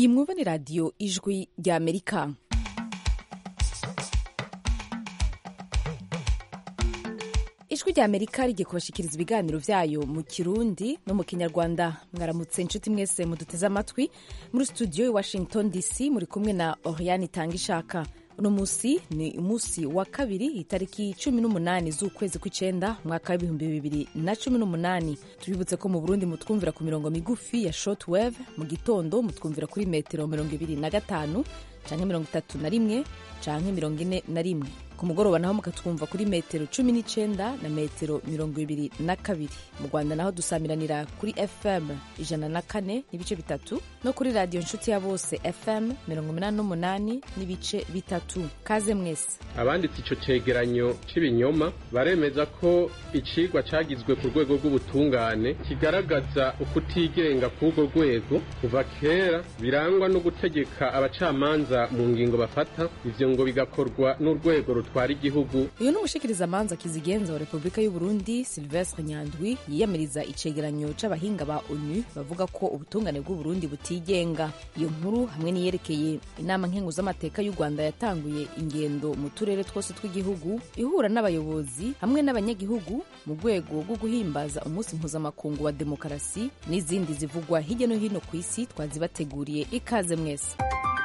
iyi mwumva ni radiyo ijwi rya amerika ijwi rya amerika rigiye kubashikiriza ibiganiro vyayo mu kirundi no mu kinyarwanda mwaramutse inshuti mwese muduteze amatwi muri studio i washington dc muri kumwe na oriane itanga ishaka uno musi ni umunsi wa kabiri itariki cumi n'umunani z'ukwezi kw'icenda umwaka w'ibihumbi bibiri na cumi n'umunani tubibutse ko mu burundi mutwumvira ku mirongo migufi ya shortwave mu gitondo mutwumvira kuri metero mirongo ibiri na gatanu canke mirongo itatu na rimwe canke mirongo ine na rimwe ku mugoroba naho mukatwumva kuri metero cumi n'icenda na metero mirongo ibiri na kabiri mu rwanda naho dusamiranira kuri fm ijana na kane n'ibice bitatu no kuri radiyo nshuti ya bose fm mirongo umunani n'umunani n'ibice bitatu kaze mwese abanditse ico cegeranyo c'ibinyoma baremeza ko icigwa cagizwe ku rwego rw'ubutungane kigaragaza ukutigenga k'urwo rwego kuva kera birangwa no gutegeka abacamanza mu ngingo bafata ivyo ngo bigakorwa n'urwego rutwara igihugu uyu ni umushikirizamanza kizigenza wa repubulika y'u burundi silvestre nyandwi yiyamiriza icegeranyo c'abahinga ba onu bavuga ko ubutungane bw'uburundi butigenga iyo nkuru hamwe n'iyerekeye inama nkenguzamateka y'u rwanda yatanguye ingendo mu turere twose tw'igihugu ihura n'abayobozi hamwe n'abanyagihugu mu rwego rwo guhimbaza umunsi mpuzamakungu wa demokarasi n'izindi zivugwa hirya no hino ku isi twazibateguriye ikaze mwese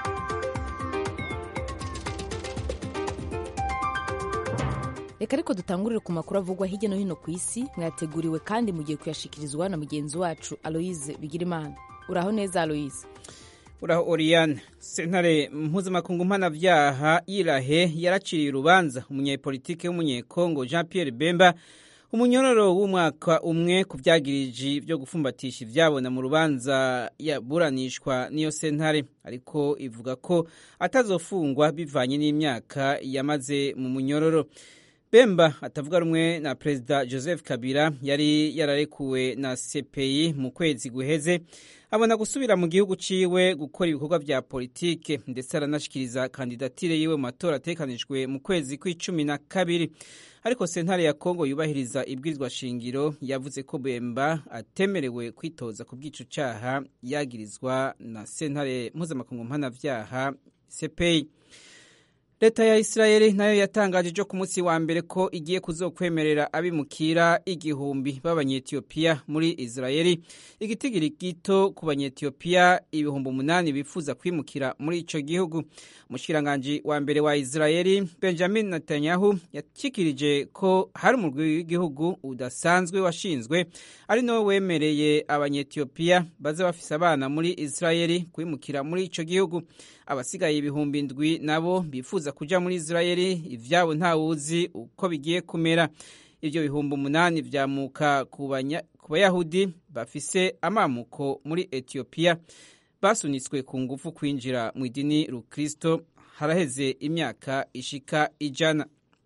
reka ariko dutangurire ku makuru avugwa hirya no hino ku isi mwayateguriwe kandi mugiye kuyashikirizwa na mugenzi wacu aloise bigirimana uraho neza aloise uraho oriyane sentare mpuzamakungu mpanavyaha yirahe yaraciriye urubanza umunyepolitike w'umunyekongo jean pierre bemba umunyororo w'umwaka umwe ku vyagiriji vyo gufumbatisha ivyabona mu rubanza yaburanishwa n'iyo sentare ariko ivuga ko atazofungwa bivanye n'imyaka yamaze mu munyororo bemba atavuga rumwe na perezida joseph kabila yari yararekuwe na cpi mu kwezi guheze abona gusubira mu gihugu ciwe gukora ibikorwa vya politike ndetse aranashikiriza kandidatire yiwe mu matora atekanijwe mu kwezi kw'icumi na kabiri ariko sentare ya kongo yubahiriza ibwirizwa shingiro yavuze ko bemba atemerewe kwitoza ku bw'ico caha yagirizwa na sentare mpuzamakungu mpanavyaha cpi leta ya isirayeli nayo yatangaje ejo ku munsi wa mbere ko igiye kuzokwemerera abimukira igihumbi b'abanyetiyopiya muri isirayeli igitigiri gito ku banyetiyopiya ibihumbi umunani bifuza kwimukira muri ico gihugu umushikiranganji wa mbere wa isirayeli benjamin netanyahu yashikirije ko hari umurwi w'igihugu udasanzwe washinzwe ari nawe wemereye abanyetiyopiya baza bafise abana muri isirayeli kwimukira muri ico gihugu abasigaye ibihumbi indwi nabo bifuza kuja muri isirayeli ivyabo ntawuzi uko bigiye kumera ivyo bihumbi umunani vyamuka ku bayahudi bafise amamuko muri etiyopiya basunitswe ku ngufu kwinjira mu idini rukristo haraheze imyaka ishika ijana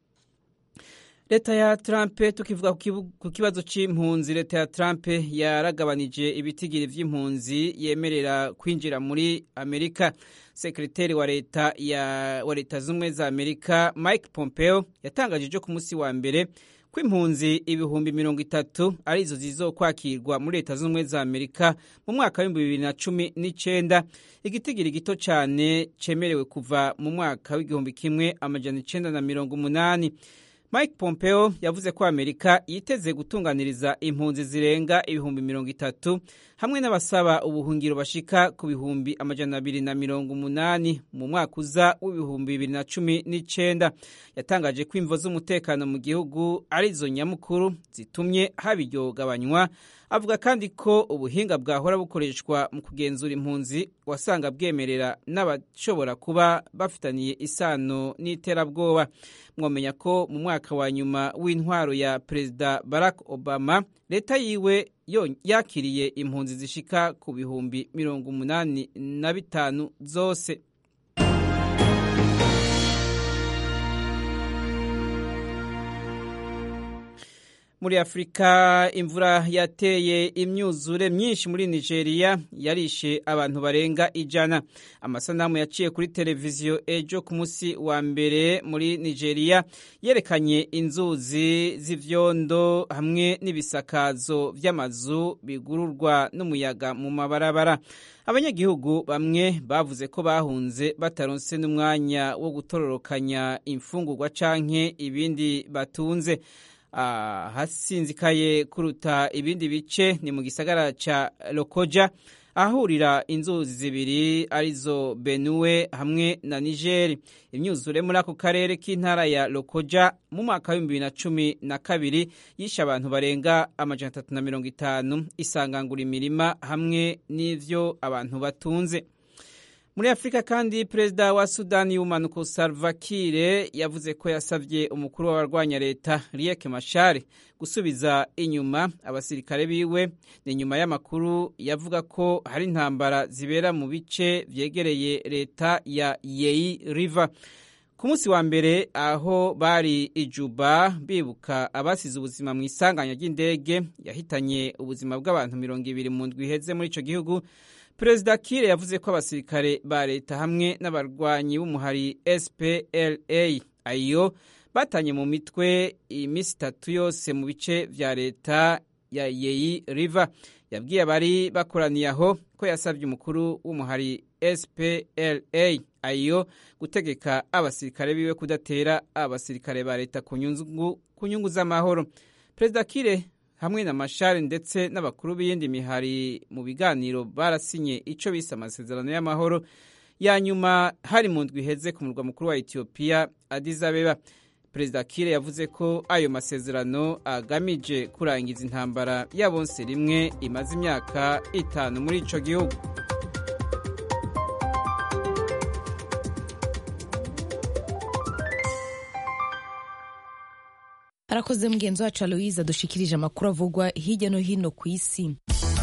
leta ya trump tukivuga ku kibazo c'impunzi leta ya trump yaragabanije ibitigiri vy'impunzi yemerera kwinjira muri amerika sekreteri wa leta ya wa leta z'ubumwe za amerika mike pompeo yatangaje ejo ku munsi wa mbere ko impunzi ibihumbi mirongo itatu arizo zizokwakirwa muri leta z'ubumwe za amerika mu mwaka w'ibihumbi bibiri na cumi n'icenda igitigiri gito cane cemerewe kuva mu mwaka w'igihumbi kimwe amajana icenda na mirongo umunani mike pompeo yavuze ko amerika yiteze gutunganiriza impunzi zirenga ibihumbi mirongo itatu hamwe n'abasaba ubuhungiro bashika ku bihumbi amajana abiri na mirongo umunani mu mwaka uza w'ibihumbi bibiri na cumi n'icenda yatangaje ko imvo z'umutekano mu gihugu arizo nyamukuru zitumye haba iryo gabanywa avuga kandi ko ubuhinga bwahora bukoreshwa mu kugenzura impunzi wasanga bwemerera n'abashobora kuba bafitaniye isano n'iterabwoba mwamenya ko mu mwaka wa nyuma w'intwaro ya perezida barack obama leta yiwe yakiriye impunzi zishika ku bihumbi mirongo umunani na bitanu zose muri afurika imvura yateye imyuzure myinshi muri nigeria yarishe abantu barenga ijana amasanamu yaciye kuri televiziyo ejo ku munsi wa mbere muri nigeria yerekanye inzuzi z'ivyondo hamwe n'ibisakazo vy'amazu bigururwa n'umuyaga mu mabarabara abanyagihugu bamwe bavuze ko bahunze bataronse n'umwanya wo gutororokanya imfungurwa canke ibindi batunze ahasinzikaye kuruta ibindi bice ni mu gisagara ca lokoja ahahurira inzuzi zibiri arizo benue hamwe na nigeri imyuzure muri ako karere k'intara ya lokoja mu mwaka w'ibihumbi bibiri na cumi na kabiri yishe abantu barenga amajana atatu na mirongo itanu isangangura imirima hamwe n'ivyo abantu batunze muri afurika kandi perezida wa sudani y'ubumanuko salva kiir yavuze ko yasabye umukuru w'abarwanya leta riek mashar gusubiza inyuma abasirikare biwe ni nyuma y'amakuru yavuga ko hari intambara zibera mu bice vyegereye leta ya yei river ku munsi wa mbere aho bari ijuba bibuka abasize ubuzima mu isanganya ry'indege yahitanye ubuzima bw'abantu mirongo ibiri mu ndwi iheze muri ico gihugu perezida kire yavuze ko abasirikare ba leta hamwe n'abarwanyi b'umuhari spla ayo batanye mu mitwe iminsi itatu yose mu bice vya leta ya yeyi river yabwiye abari bakoraniye aho ko yasabye umukuru w'umuhari spla ayo gutegeka abasirikare biwe kudatera abasirikare ba leta ku nyungu z'amahoro perezida kire hamwe na mashari ndetse n'abakuru b'iyindi mihari mu biganiro barasinye icyo bise amasezerano y'amahoro ya nyuma hari mu ndwi iheze ku murwa mukuru wa etiyopiya Addis Abeba perezida kire yavuze ko ayo masezerano agamije kurangiza intambara ya bonse rimwe imaze imyaka itanu muri ico gihugu arakoze mugenzi wacu aloise adushikirije amakuru avugwa hirya no hino ku isi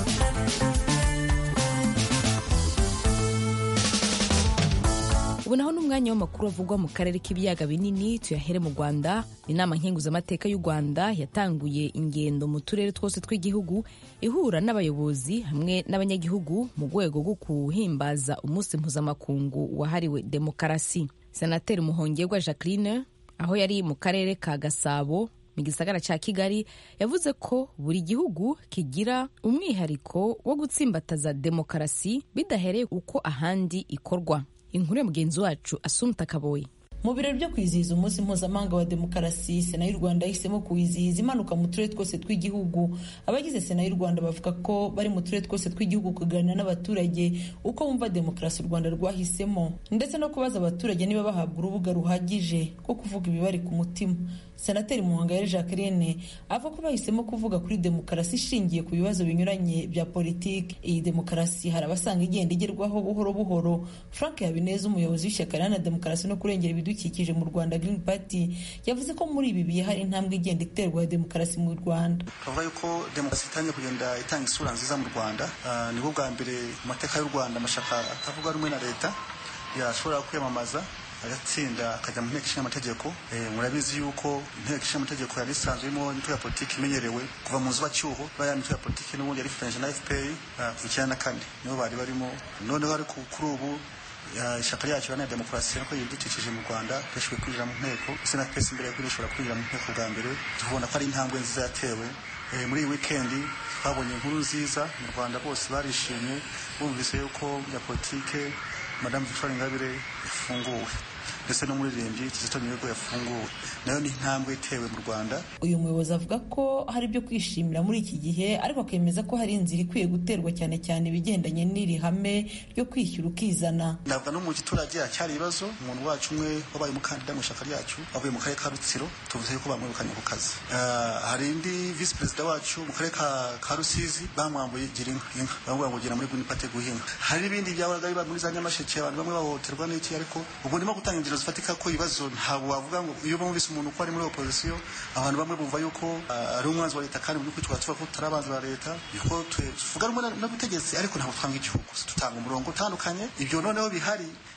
ubu naho n'umwanya w'amakuru avugwa mu karere k'ibiyaga binini tuyahere mu rwanda inama nkenguzamateka y'u rwanda yatanguye ingendo mu turere twose tw'igihugu ihura n'abayobozi hamwe n'abanyagihugu mu rwego rwo kuhimbaza umunsi mpuzamakungu wahariwe demokarasi senateri muhongerwa jacqueline aho yari mu karere ka gasabo mu gisagara cya kigali yavuze ko buri gihugu kigira umwihariko wo gutsimbataza demokarasi bidahereye uko ahandi ikorwa inkuru ya mugenzi wacu asumta kaboyi mu birori byo kwizihiza umunsi mpuzamahanga wa demokarasi sena y'u rwanda yahisemo kuwizihiza imanuka mu turere twose tw'igihugu abagize sena y'u rwanda bavuga ko bari mu turere twose tw'igihugu kuganira n'abaturage uko bumva demokarasi u rwanda rwahisemo ndetse no kubaza abaturage niba bahabwa urubuga ruhagije rwo kuvuga ibibari ku mutima senateri muhangayire jacqueline avuga ko bahisemo kuvuga kuri demokarasi ishingiye ku bibazo binyuranye bya politiki iyi demokarasi hari abasanga igenda igerwaho buhoro buhoro frank habineza umuyobozi w'ishyaka riharanira demokarasi no kurengera ibidukikije mu rwanda green party yavuze ko muri ibi bihe hari intambwe igenda iterwa ya demokarasi mu rwanda bavuga yuko demokarasi itangiye kugenda itanga isura nziza mu rwanda nibwo bwa mbere mu mateka y'u rwanda amashyaka atavuga rumwe na leta yashobora kwiyamamaza agatsinda akajya mu nteko ishinga amategeko murabizi yuko inteko ishinga amategeko yari isanzwe irimo imitwe ya politiki imenyerewe kuva mu nzubacyuho bariya mitwe ya politiki n'ubundi yari ifatanyije na fpr kuva icyenda na kane nibo bari barimo noneho ariko kuri ubu ishyaka ryacu iharanira demokarasi nako ibidukikije mu rwanda ryashoboye kwinjira mu nteko ndetse na pesi imbere yuko rishobora kwinjira mu nteko bwa mbere tubona ko ari intambwe nziza yatewe muri iyi wikendi twabonye inkuru nziza mu rwanda bose barishimye bumvise yuko ya politike madamu victoire ingabire yafunguwe ndetse n'umuririmbyi kizito mihigo yafunguwe nayo ni intambwe itewe mu rwanda uyu muyobozi avuga ko hari ibyo kwishimira muri iki gihe ariko akemeza ko hari inzira ikwiye guterwa cyane cyane ibigendanye n'iri hame ryo kwishyura ukizana navuga no mu giturage hacyari ibibazo umuntu wacu umwe wabaye umukandida mu ishyaka ryacu avuye mu karere ka rutsiro tuvuze yuko bamwirukanye ku kazi hari indi visi perezida wacu mu karere ka rusizi bamwambuye gira inka bamubwira ngo gira muri green party guhinga hari n'ibindi byahoraga biba muri za nyamasheke abantu bamwe bahohoterwa n'iki ariko ubwo ndimo gutanga inzira zifatika ko ibibazo ntabwo wavuga ngo iyo bumvise umuntu uko ari muri opozisiyo abantu bamwe bumva yuko ari umwanzi wa leta kandi mu by'ukuri tukaba tuvuga ko tutari abanzi ba leta yuko tuvuga rumwe n'ubutegetsi ariko ntabwo twanga igihugu dutanga umurongo utandukanye ibyo noneho bihari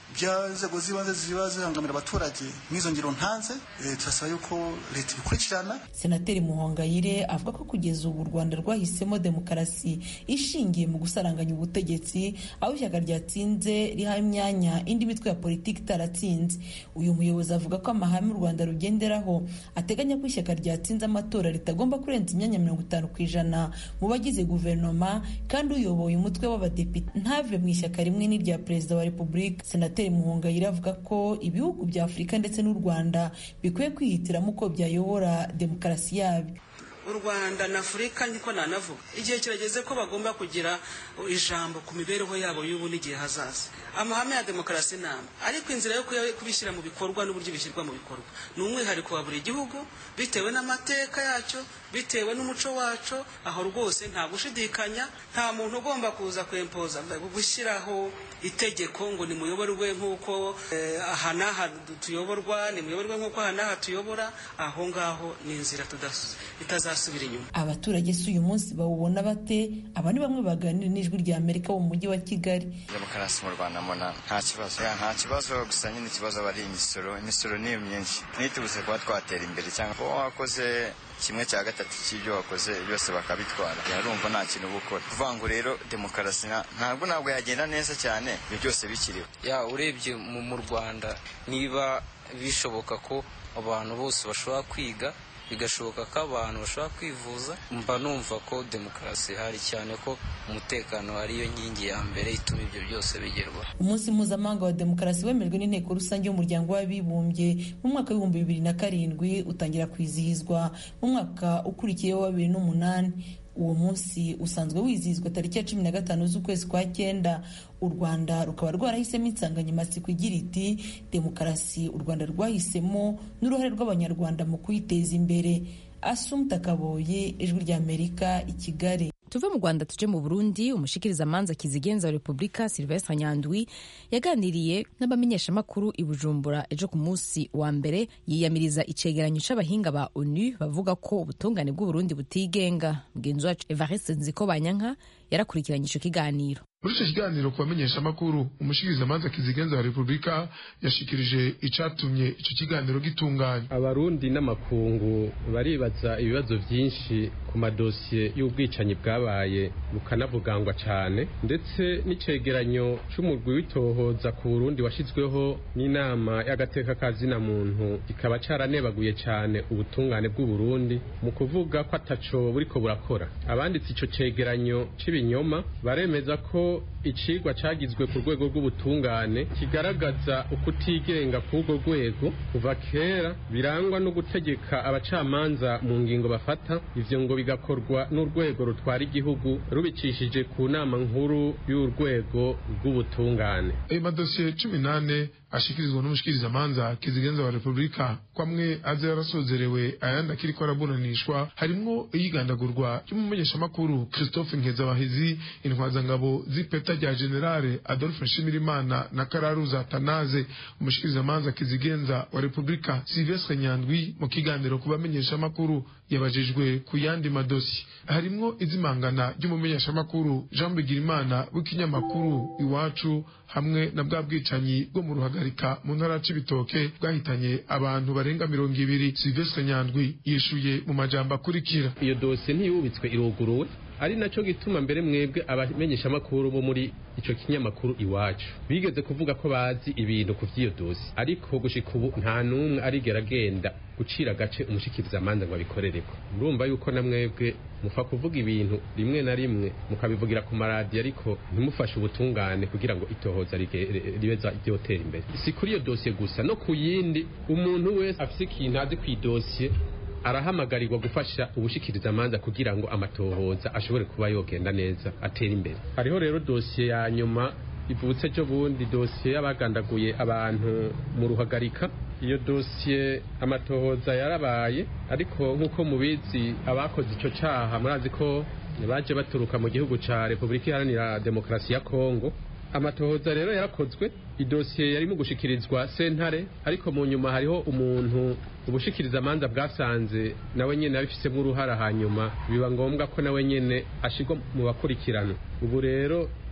by'inzego z'ibanze ziba zihangamira abaturage nk'izo ngero ntanze turasaba yuko leta ibikurikirana senateri muhongayire avuga ko kugeza ubu u rwanda rwahisemo demokarasi ishingiye mu gusaranganya ubutegetsi aho ishyaka ryatsinze riha imyanya indi mitwe ya politiki itaratsinze uyu muyobozi avuga ko amahame u rwanda rugenderaho ateganya ko ishyaka ryatsinze amatora ritagomba kurenza imyanya mirongo itanu ku ijana mu bagize guverinoma kandi uyoboye umutwe w'abadepite ntave mu ishyaka rimwe n'irya perezida wa repubulika senateri muhongayire avuga ko ibihugu bya afurika ndetse n'u rwanda bikwiye kwihitiramo uko byayobora demokarasi yabyo u rwanda na afurika niko nanavuga igihe kirageze ko bagomba kugira ijambo ku mibereho yabo y'ubu n'igihe hazaza amahame ya demokarasi nama ariko inzira yo kubishyira mu bikorwa n'uburyo bishyirwa mu bikorwa ni umwihariko wa buri gihugu bitewe n'amateka yacyo bitewe n'umuco wacu aho rwose nta gushidikanya nta muntu ugomba kuza kwempoza gushyiraho itegeko ngo nimuyoborwe nk'uko aha n'aha tuyoborwa nimuyoborwe nk'uko aha n'aha tuyobora aho ngaho ni inzira itazasubira inyuma abaturage si uyu munsi bawubona bate aba ni bamwe baganira n'ijwi rya amerika mu mujyi wa kigali demokarasi mu rwanda mbona nta kibazo nta kibazo gusa nyine ikibazo aba ari imisoro imisoro ni myinshi ntitubuse kuba twatera imbere cyangwa kuba wakoze kimwe cya gatatu cy'ibyo wakoze byose bakabitwara yarumva nta kintu uba ukora kuvuga ngo rero demokarasi ntabwo ntabwo yagenda neza cyane ibyo byose bikiriho ya urebye mu rwanda niba bishoboka ko abantu bose bashobora kwiga bigashoboka ko abantu bashobora kwivuza mba numva ko demokarasi ihari cyane ko umutekano ariyo nkingi ya mbere ituma ibyo byose bigerwaho umunsi mpuzamahanga wa demokarasi wemejwe n'inteko rusange y'umuryango w'abibumbye mu mwaka w'ibihumbi bibiri na karindwi utangira kwizihizwa mu mwaka ukurikiyeho wa bibiri n'umunani uwo munsi usanzwe wizihizwa tariki ya cumi na gatanu z'ukwezi kwa cyenda u rwanda rukaba rwarahisemo insanganyamatsiko igira iti demokarasi u rwanda rwahisemo n'uruhare rw'abanyarwanda mu kuyiteza imbere asumta kaboye ijwi ry'amerika i kigali tuve mu rwanda tuje mu burundi umushikirizamanza kizigenza wa repubulika silvestre nyandwi yaganiriye n'abamenyeshamakuru i bujumbura ejo ku munsi wa mbere yiyamiriza icegeranyo c'abahinga ba onu bavuga ko ubutungane bw'uburundi butigenga mugenzi wacu evariste nziko banyanka yarakurikiranye ico kiganiro muri icyo kiganiro ku bamenyeshamakuru umushikirizamanza kizigenza wa repubulika yashikirije icatumye icyo kiganiro gitunganya abarundi n'amakungu baribaza ibibazo byinshi ku madosiye y'ubwicanyi bwabaye bukanavugangwa cyane ndetse n'icegeranyo c'umurwi w'itohoza ku burundi washyizweho n'inama y'agateka ka zina muntu kikaba caranebaguye cyane ubutungane bw'uburundi mu kuvuga ko ataco buriko burakora abanditse ico cegeranyo c'ibinyoma baremeza ko icigwa cagizwe ku rwego rw'ubutungane kigaragaza ukutigenga k'urwo rwego kuva kera birangwa no gutegeka abacamanza mu ngingo bafata ivyo ngo bigakorwa n'urwego rutwara igihugu rubicishije ku nama nkuru y'urwego rw'ubutungane ayo madosiye cumi n'ane ashikirizwa n'umushikirizamanza kizigenza wa repubulika ko amwe aza yarasozerewe ayandi akiriko araburanishwa harimwo iyigandagurwa ry'umumenyeshamakuru christophe nkezabahizi intwazangabo z'ipeta rya generale adolphe nshimirimana na kararuza tanaze umushikirizamanza kizigenza wa repubulika silvestre nyandwi mu kiganiro ku bamenyeshamakuru yabajijwe ku yandi madosi harimwo izimangana ry'umumenyeshamakuru jean bigirimana w'ikinyamakuru iwacu hamwe na bwa bwicanyi bwo mu ruhagarika mu ntara c'ibitoke bwahitanye abantu barenga mirongo ibiri silvestre nyandwi yishuye mu majambo akurikira iyo dosiye ntiyubitswe iruguruwe ari nacyo gituma mbere mwebwe abamenyeshamakuru bo muri ico kinyamakuru iwacu bigeze kuvuga ko bazi ibintu ku vy'iyo dosi ariko gushika ubu nta n'umwe arigera agenda gucira agace umushikirizamanza ngo abikorereko murumva yuko na mwebwe mufa kuvuga ibintu rimwe na rimwe mukabivugira ku maradiyo ariko ntimufashe ubutungane kugira ngo itohoza ribeza ryotera imbere si kuri iyo dosiye gusa no ku yindi umuntu wese afise ikintu azi ku idosiye arahamagarirwa gufasha ubushikirizamanza kugira ngo amatohoza ashobore kuba yogenda neza atera imbere hariho rero dosiye ya nyuma ivutse ejo bundi dosiye y'abagandaguye abantu mu ruhagarika iyo dosiye amatohoza yarabaye ariko nk'uko mubizi abakoze icyo cyaha murazi ko baje baturuka mu gihugu cya repubulika iharanira demokarasi ya kongo amatohoza rero yarakozwe idosiye yarimo gushikirizwa sentare ariko mu nyuma hariho umuntu ubushikirizamanza bwasanze nawe nyene abifisemo uruhara hanyuma biba ngombwa ko nawe nyene ashirwa mu bakurikirana ubu rero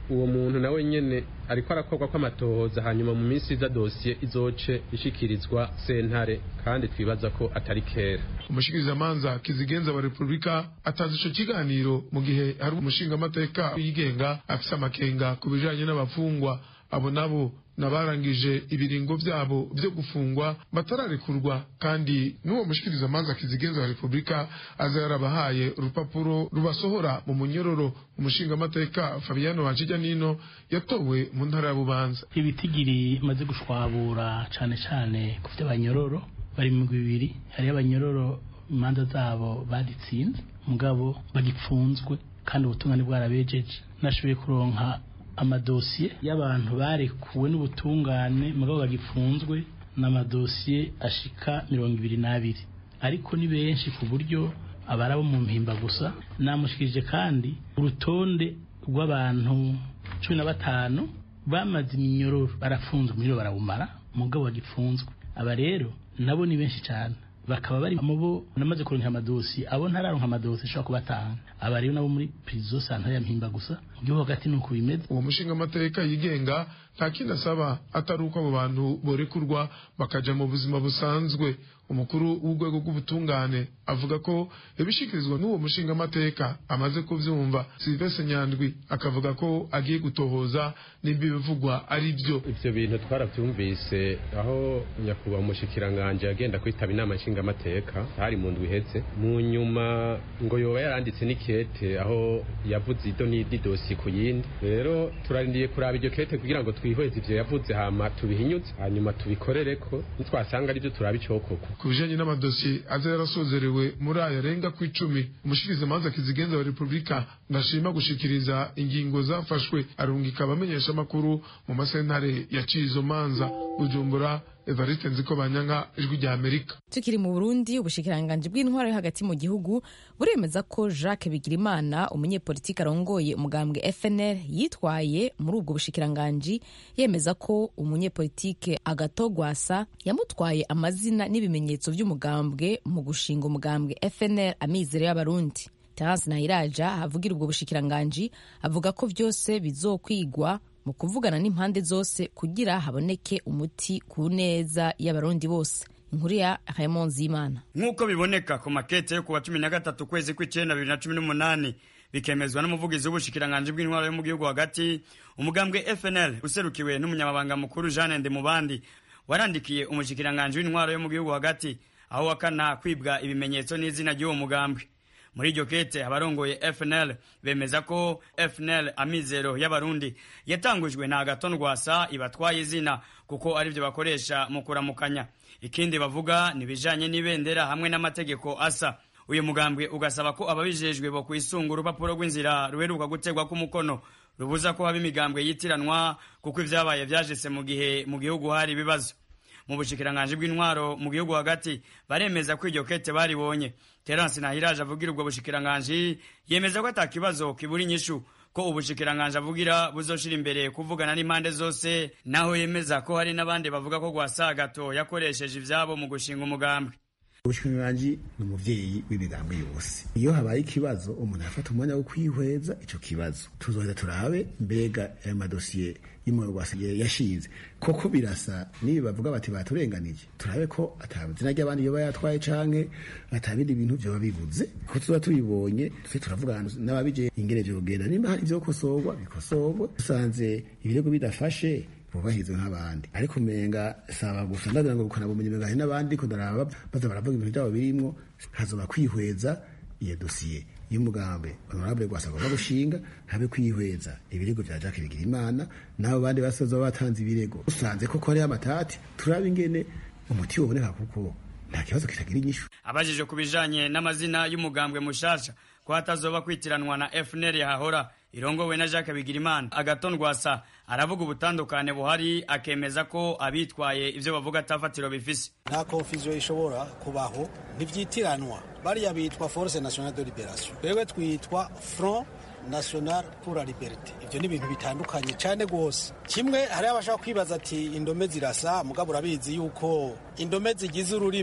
uwo muntu nawe nyene ariko arakorwa kw'amatohoza hanyuma mu minsi iza dosiye izoce ishikirizwa sentare kandi twibaza ko atari kera umushikirizamanza kizigenza wa repubulika atanze ico kiganiro mu gihe hari umushingamateka yigenga afise amakenga ku bijanye n'abafungwa abo nabo nabarangije ibiringo vyabo vyo gufungwa batararekurwa kandi n'uwo mushikirizamanza kizigenza wa repubulika aza yarabahaye urupapuro rubasohora mu munyororo umushingamateka fabiano wanjija nino yatowe mu ntara ya bubanza ibitigiri maze gushwabura cane cane ku vy'abanyororo bari mu bibiri hariyo abanyororo imanza zabo baditsinze mugabo bagipfunzwe kandi ubutungane bwarabejeje nashoboye kuronka amadosiye y'abantu barekuwe n'ubutungane mugabo bagipfunzwe n'amadosiye ashika mirongo ibiri n'abiri ariko ni benshi ku buryo abari abo mu mpimba gusa namushikirije kandi urutonde rw'abantu cumi na batanu bamaze iminyororo barafunzwe umuriro barawumara mugabo bagipfunzwe aba rero nabo ni benshi cyane bakaba bari mu bo namaze kuronka amadosi abo ntararonka amadosi ashobora kubatanga aba rero nabo muri prison santare ya mpimba gusa mu gihugu hagati nuko bimeze uwo mushingamateka yigenga nta kindi asaba atari uko abo bantu borekurwa bakaja mu buzima busanzwe umukuru w'urwego rw'ubutungane avuga ko ibishikirizwa n'uwo mushingamateka amaze kuvyumva silvestre nyandwi akavuga ko agiye gutohoza nimba ibivugwa ari byo ivyo bintu twaravyumvise aho nyakubahwa umushikiranganje yagenda kwitaba inama nshingamateka hari mu ndwi iheze mu nyuma ngo yoba yaranditse n'ikete aho yavuze ido n'idi dosi ku yindi rero turarindiye kuraba iryo kete kugira ngo twihweze ivyo yavuze hama tubihinyuze hanyuma tubikorereko nitwasanga ari byo turaba icokoko ku bijanye n'amadosiye aza yarasozerewe muri aya arenga ku icumi umushikirizamanza kizigenza wa repubulika ndashima gushikiriza ingingo zafashwe arungika abamenyeshamakuru mu masentare yaciye izo manza bujumbura evariste nziko banyanka ijwi rya amerika tukiri mu burundi ubushikiranganji bw'intwaro yo hagati mu gihugu buremeza ko jacques bigirimana umunyepolitiki arongoye umugambwe fnl yitwaye muri ubwo bushikiranganji yemeza ko umunyepolitike agatogwasa yamutwaye amazina n'ibimenyetso by'umugambwe mu gushinga umugambwe fnl amizero y'abarundi terence nahiraja avugira ubwo bushikiranganji avuga ko byose bizokwigwa mu kuvugana n'impande zose kugira haboneke umuti ku neza y'abarundi bose inkuru ya Raymond Zimana nk'uko biboneka ku makete yo kuwa cumi na gatatu kwezi kw'icyenda bibiri na cumi n'umunani bikemezwa n'umuvugizi w'ubushikiranganji bw'intwaro yo mu gihugu hagati umugambwe FNL userukiwe n'umunyamabanga mukuru Jeanne Ndemubandi warandikiye umushikiranganji w'intwaro yo mu gihugu hagati aho wakana kwibwa ibimenyetso n'izina ry'uwo mugambwe muri iryo kete abarongoye FNL bemeza ko FNL amizero y'abarundi yatangujwe na Agathon Rwasa ibatwaye izina kuko ari byo bakoresha mu kuramukanya ikindi bavuga ni bijanye n'ibendera hamwe n'amategeko asa uyu mugambwe ugasaba ko ababijejwe bo kwisunga urupapuro rw'inzira ruheruka gutegwa k'umukono rubuza ko haba imigambwe yitiranwa kuko ivyabaye vyajese mu gihe mu gihugu hari ibibazo mu bushikiranganji bw'intwaro mu gihugu hagati baremeza ko iryo kete baribonye terence nahiraje avugira ubwo bushikiranganji yemeza ko ata kibazo kibura inyishu ko ubushikiranganji avugira buzoshira imbere kuvugana n'impande zose naho yemeza ko hari n'abandi bavuga ko gwasagato yakoresheje ivyabo mu gushinga umugambwe ubushikiranganji ni umuvyeyi w'imigambi yose iyo habaye ikibazo umuntu arafata umwanya wo kwihweza ico kibazo tuzoheza turabe mbega ayo madosiye y'umurwasi yashinze koko birasa nibi bavuga bati baturenganije turabe ko atabizina ry'abandi yoba yatwaye canke atabindi bintu vyoba bibuze ko tuba tubibonye tuse turavugana n'ababije ingene vyogenda nimba hari ivyo gukosorwa bikosorwe dusanze ibirego bidafashe bubahirizwe nk'abandi ariko umenga saba gusa ndagira ngo bukana bumenyi menga hari n'abandi ko ndaraba baza baravuga ibintu byabo birimwo hazoba kwihweza iyo dosiye y'umugambi honorable gwasa agomba gushinga habe kwihweza ibirego vya Jacques Bigirimana n'abo bandi basoza batanze ibirego usanze koko hariho amatati turabe ingene umuti woboneka kuko nta kibazo kitagira inyishu abajije ku bijanye n'amazina y'umugambwe mushasha ko hatazoba kwitiranwa na FNL yahahora irongowe na Jacques Bigirimana Agathon Rwasa aravuga ubutandukane buhari akemeza ko abitwaye ivyo bavuga atafatiro bifise nta confusion ishobora kubaho ntivyitiranwa bariya bitwa Force Nationale de Liberation wewe twitwa Front national pour la liberté ivyo ni ibintu bitandukanye cyane rwose kimwe hari abashaka kwibaza ati indome zirasa mugabo urabizi yuko indome zigize ururimi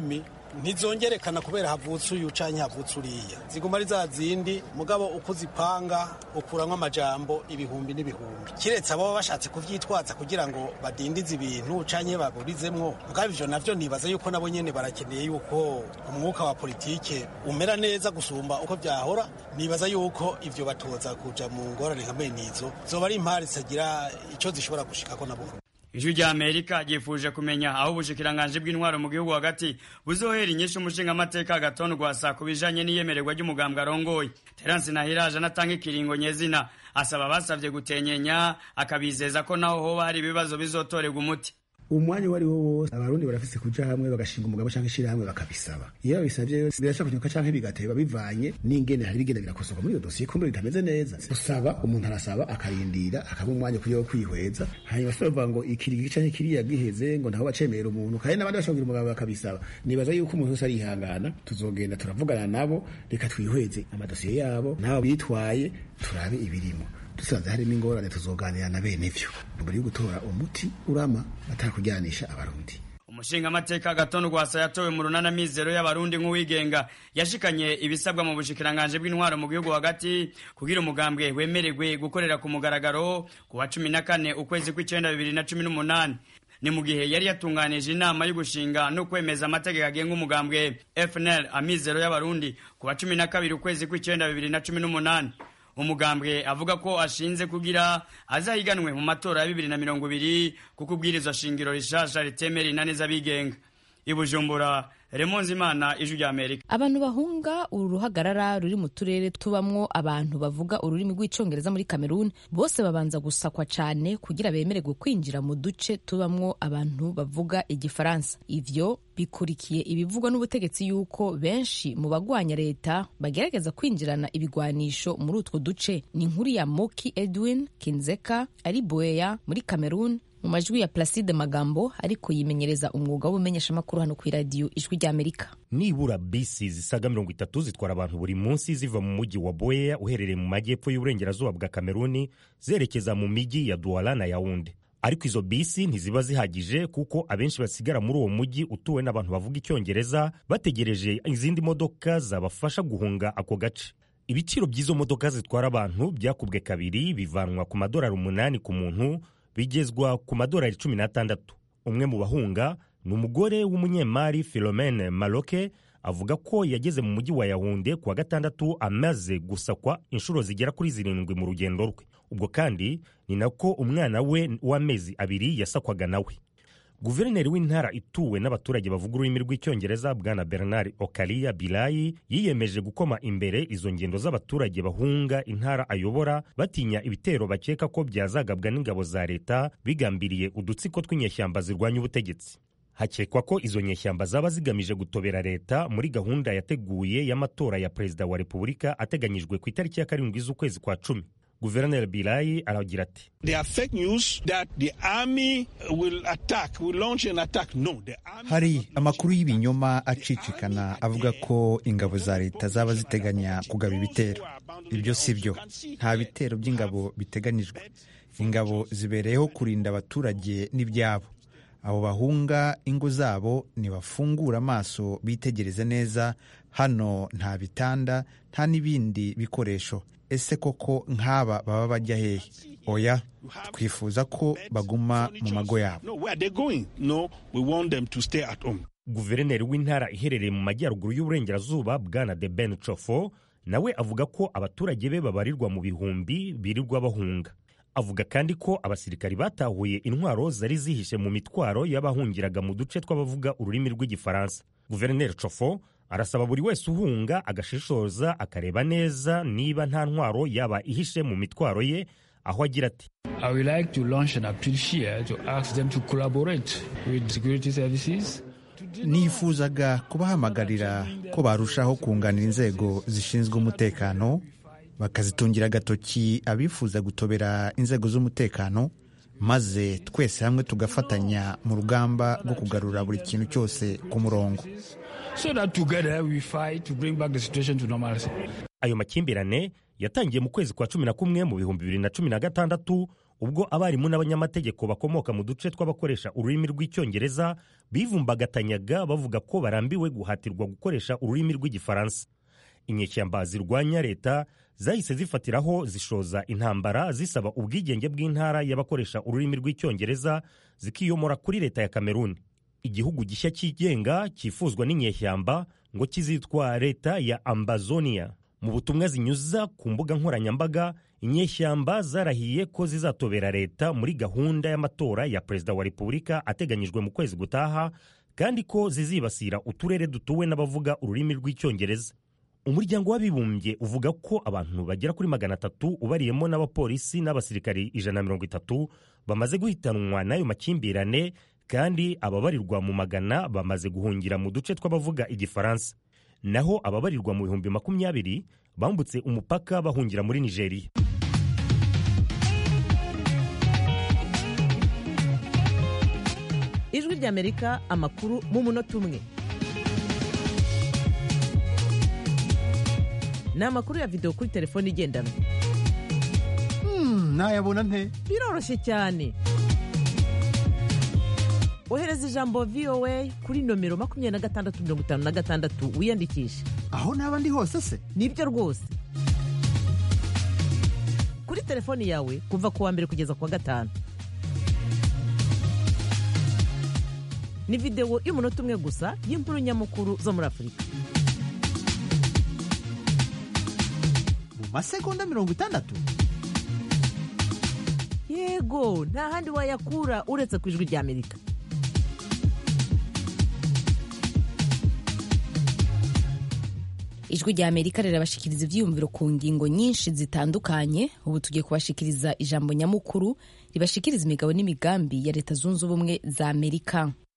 ntizongerekana kubera havutse uyu canke havutse uriya ziguma ari za zindi mugabo uko uzipanga ukuramwo amajambo ibihumbi n'ibihumbi kiretse abo bashatse kuvyitwaza kugira ngo badindize ibintu canke baburizemwo mugabo ivyo navyo nibaza yuko nabo nyene barakeneye yuko umwuka wa politike umera neza gusumba uko vyahora nibaza yuko ivyo batoza kuja mu ngorane nka bene izo zoba ari impari zitagira ico zishobora gushikako nabo ijwi rya amerika ryifuje kumenya aho ubushikiranganje bw'intwaro mu gihugu hagati buzohera inyinshi umushinga amateka agatonda rwasa ku bijanye n'iyemererwa ry'umugambwe arongoye terence nahiraje anatanga ikiringo nyezina asaba abasavye gutenyenya akabizeza ko naho hoba hari ibibazo bizotorerwa umuti umwanya uwo ari wo wose abarundi barafise kuja hamwe bagashinga umugabo canke ishirahamwe bakabisaba iyo babisavye birashaka kunyuka canke bigateba bivanye n'ingene hari bigenda birakosoka muri iyo dosiye kumbe bitameze neza usaba umuntu arasaba akarindira akaba umwanya kugira wo kwihweza hanyuma se bavuga ngo ikirigi canke kiriya giheze ngo ntaho bacemera umuntu kandi n'abandi bashobora umugabo bakabisaba nibaza yuko umuntu wese arihangana tuzogenda turavugana nabo reka twihweze amadosiye yabo nabo bitwaye turabe ibirimo dusanze harimo ingorane tuzoganira na bene ivyo mbere yo gutora umuti urama atakujyanisha abarundi umushinga amateka gatondo rwasa yatowe mu runana mizero y'abarundi nk'uwigenga yashikanye ibisabwa mu bushikiranganje bw'intwaro mu gihugu hagati kugira umugambwe wemererwe gukorera ku mugaragaro ku wa cumi na kane ukwezi kw'icenda bibiri na cumi n'umunani ni mu gihe yari yatunganije inama yo gushinga no kwemeza amategeko agenga umugambwe fnl amizero y'abarundi ku wa cumi na kabiri ukwezi kw'icenda bibiri na cumi n'umunani umugambwe avuga ko ashinze kugira azahiganwe mu matora ya bibiri na mirongo ibiri kuko ubwirizwa shingiro rishasha ritemera inani z'abigenga i bujumbura remonze imana ijwi rya amerika abantu bahunga uru ruhagarara ruri mu turere tubamwo abantu bavuga ururimi rw'icongereza muri kameruni bose babanza gusakwa cyane kugira bemererwe kwinjira mu duce tubamwo abantu bavuga igifaransa ivyo bikurikiye ibivugwa n'ubutegetsi yuko benshi mu bagwanya leta bagerageza kwinjirana ibigwanisho muri utwo duce ni inkuru ya moki edwin kinzeka ari boeya muri kameruni mu majwi ya Placide Magambo ariko yimenyereza umwuga w'ubumenyeshamakuru hano ku iradiyo ijwi ry'Amerika. Nibura bisi zisaga mirongo itatu zitwara abantu buri munsi ziva mu mujyi wa Buea uherereye mu majyepfo y'uburengerazuba bwa Kameruni zerekeza mu mijyi ya Douala na Yaounde. Ariko izo bisi ntiziba zihagije kuko abenshi basigara muri uwo mujyi utuwe n'abantu bavuga icyongereza bategereje izindi modoka zabafasha guhunga ako gace. Ibiciro by'izo modoka zitwara abantu byakubwe kabiri bivanwa ku madolari umunani ku muntu bigezwa ku madolari cumi n'atandatu umwe mu bahunga ni umugore w'umunyemari philomene maloke avuga ko yageze mu mujyi wa yahunde ku wa gatandatu amaze gusakwa inshuro zigera kuri zirindwi mu rugendo rwe ubwo kandi ni nako umwana we w'amezi abiri yasakwaga nawe guverineri w'intara ituwe n'abaturage bavuga ururimi rw'icyongereza bwana bernard okaliya bilayi yiyemeje gukoma imbere izo ngendo z'abaturage bahunga intara ayobora batinya ibitero bakeka ko byazagabwa n'ingabo za leta bigambiriye udutsiko tw'inyeshyamba zirwanya ubutegetsi hakekwa ko izo nyeshyamba zaba zigamije gutobera leta muri gahunda yateguye y'amatora ya perezida wa repubulika ateganyijwe ku itariki ya karindwi z'ukwezi kwa cumi guverineri birayi aragira ati hari amakuru y'ibinyoma acicikana avuga ko ingabo za leta zaba ziteganya kugaba ibitero ibyo si byo nta bitero by'ingabo biteganijwe ingabo zibereyeho kurinda abaturage n'ibyabo abo bahunga ingo zabo ntibafungura amaso bitegereze neza hano nta bitanda nta n'ibindi bikoresho ese koko nk'aba baba bajya hehe oya twifuza ko baguma mu mago yabo guverineri w'intara iherereye mu majyaruguru y'uburengerazuba bwana de ben cofo nawe avuga ko abaturage be babarirwa mu bihumbi birirwa bahunga avuga kandi ko abasirikari batahuye intwaro zari zihishe mu mitwaro y'abahungiraga mu duce tw'abavuga ururimi rw'igifaransa guverineri cofo arasaba buri wese uhunga agashishoza akareba neza niba nta ntwaro yaba ihishe mu mitwaro ye aho agira ati I would like to launch an appeal here to ask them to collaborate with security services nifuzaga kubahamagarira ko barushaho kunganira inzego zishinzwe umutekano bakazitungira agatoki abifuza gutobera inzego z'umutekano maze twese hamwe tugafatanya mu rugamba rwo kugarura buri kintu cyose ku murongo so that together we fight to bring back the situation to normalcy. ayo makimbirane yatangiye mu kwezi kwa cumi na kumwe mu bihumbi bibiri na cumi na gatandatu ubwo abarimu n'abanyamategeko bakomoka mu duce tw'abakoresha ururimi rw'icyongereza bivumbagatanyaga bavuga ko barambiwe guhatirwa gukoresha ururimi rw'igifaransa inyeshyamba zirwanya leta zahise zifatiraho zishoza intambara zisaba ubwigenge bw'intara y'abakoresha ururimi rw'icyongereza zikiyomora kuri leta ya kameruni igihugu gishya cyigenga cyifuzwa n'inyeshyamba ngo kizitwa leta ya ambazonia mu butumwa zinyuza ku mbuga nkoranyambaga inyeshyamba zarahiye ko zizatobera leta muri gahunda y'amatora ya perezida wa repubulika ateganyijwe mu kwezi gutaha kandi ko zizibasira uturere dutuwe n'abavuga ururimi rw'icyongereza umuryango w'abibumbye uvuga ko abantu bagera kuri magana atatu ubariyemo n'abapolisi n'abasirikari ijana na mirongo itatu bamaze guhitanwa n'ayo makimbirane kandi ababarirwa mu magana bamaze guhungira mu duce tw'abavuga igifaransa naho ababarirwa mu bihumbi makumyabiri bambutse umupaka bahungira muri nigeria ijwi ry'amerika amakuru mu munota umwe ni amakuru ya videwo kuri telefone igendanwa nayabona nte biroroshye cyane ohereza ijambo voa kuri nomero makumyabiri na gatandatu mirongo itanu na gatandatu wiyandikishe aho naba ndi hose se nibyo rwose kuri telefoni yawe kuva ku wa mbere kugeza ku wa gatanu ni videwo y'umunota umwe gusa y'inkuru nyamukuru zo muri afurika mu masegonda mirongo itandatu yego nta handi wayakura uretse ku ijwi ry'amerika ijwi rya amerika rirabashikiriza ibyiyumviro ku ngingo nyinshi zitandukanye ubu tugiye kubashikiriza ijambo nyamukuru ribashikiriza imigabo n'imigambi ya leta zunze ubumwe za amerika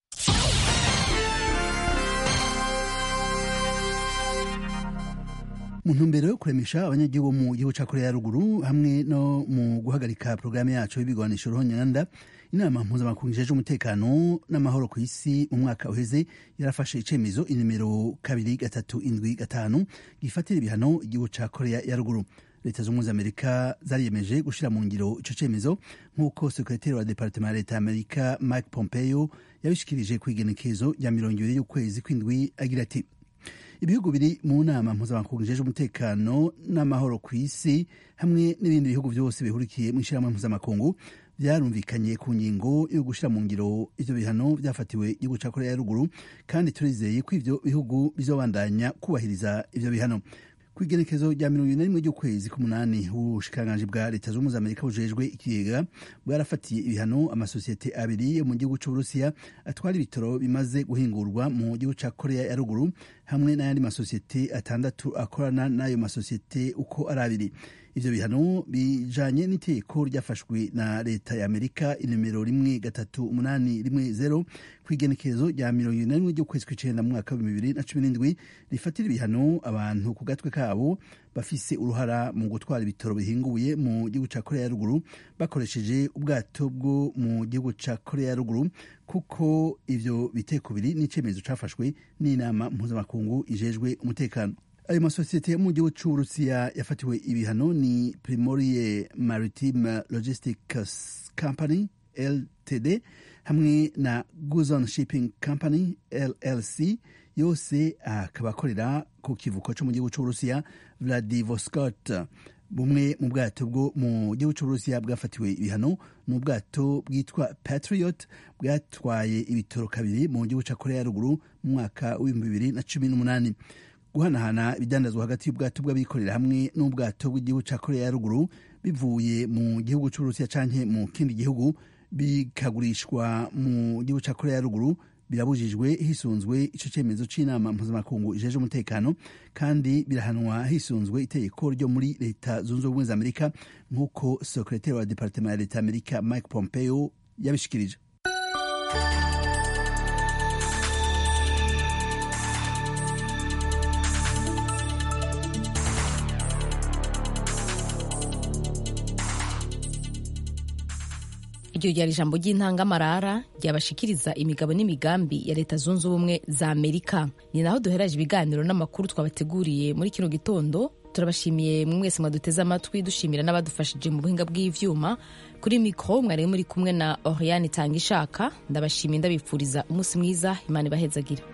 mu ntumbero yo kuremesha abanyagihugu mu gihugu cya korea ya ruguru hamwe no mu guhagarika porogaramu yacu y'ibigwanisho ruhonyanda inama mpuzamakungu ijejwe umutekano n'amahoro ku isi mu mwaka uheze yarafashe icyemezo inimero kabiri gatatu indwi gatanu gifatira ibihano igihugu cya korea ya ruguru leta z'ubumwe z'amerika zariyemeje gushyira mu ngiro icyo cyemezo nk'uko sekreteri wa departement ya leta y'amerika mike pompeo yabishikirije ku igenekezo rya mirongo ibiri y'ukwezi kw'indwi agira ati ibihugu biri mu nama mpuzamakungu ijejwe umutekano n'amahoro ku isi hamwe n'ibindi bihugu byose bihurikiye mu ishyirahamwe mpuzamakungu byarumvikanye ku ngingo yo gushyira mu ngiro ivyo bihano byafatiwe igihugu cya korea ya ruguru kandi turizeye ko ivyo bihugu bizobandanya kubahiriza ivyo bihano ku igenekezo rya mirongo ine n'imwe ry'ukwezi k'umunani ubushikiranganji bwa leta zunze ubumwe za amerika bujejwe ikigega bwarafatiye ibihano amasosiyete abiri yo mu gihugu c'uburusiya atwara ibitoro bimaze guhingurwa mu gihugu ca korea ya ruguru hamwe n'ayandi masosiyete atandatu akorana n'ayo masosiyete uko ari abiri ivyo bihano bijanye n'itegeko ryafashwe na leta ya amerika inomero rimwe gatatu umunani rimwe zero ku igenekerezo rya mirongo ine n'imwe ry'ukwezi kw'icenda mu mwaka w'ibihumbi bibiri na cumi n'indwi rifatira ibihano abantu ku gatwe kabo bafise uruhara mu gutwara ibitoro bihinguye mu gihugu ca korea ya ruguru bakoresheje ubwato bwo mu gihugu ca korea ya ruguru kuko ivyo biteko biri n'icemezo cafashwe n'inama mpuzamakungu ijejwe umutekano ayo masosiyete yo mu gihugu c'uburusiya yafatiwe ibihano ni primorie maritime logistics company ltd hamwe na guzon shipping company llc yose akaba akorera ku kivuko co mu gihugu c'uburusiya vladivostok bumwe mu bwato bwo mu gihugu c'uburusiya bwafatiwe ibihano ni ubwato bwitwa patriot bwatwaye ibitoro kabiri mu gihugu ca korea ya ruguru mu mwaka w'ibihumbi bibiri na cumi n'umunani guhanahana ibidandazwa hagati y'ubwato bw'abikorera hamwe n'ubwato bw'igihugu cya korea ya ruguru bivuye mu gihugu cy'uburusiya canke mu kindi gihugu bikagurishwa mu gihugu cya korea ya ruguru birabujijwe hisunzwe ico cemezo c'inama mpuzamakungu ijeje umutekano kandi birahanwa hisunzwe itegeko ryo muri leta zunze ubumwe za amerika nk'uko sekretari wa departement ya leta amerika mike pompeo yabishikirije iryo ryari ijambo ry'intangamarara ryabashikiriza imigabo n'imigambi ya leta zunze ubumwe za amerika ni naho duheraje ibiganiro n'amakuru twabateguriye muri kino gitondo turabashimiye mwese mwaduteze amatwi dushimira n'abadufashije mu buhinga bw'ivyuma kuri mikoro mwari muri kumwe na oriane itanga ishaka ndabashimiye ndabifuriza umunsi mwiza imana ibahezagira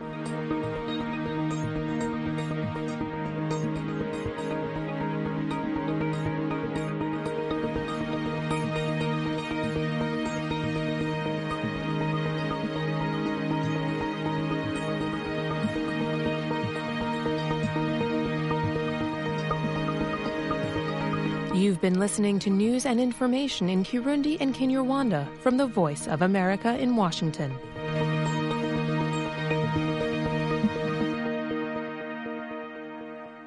You've been listening to news and information in Kirundi and Kinyarwanda from the Voice of America in Washington.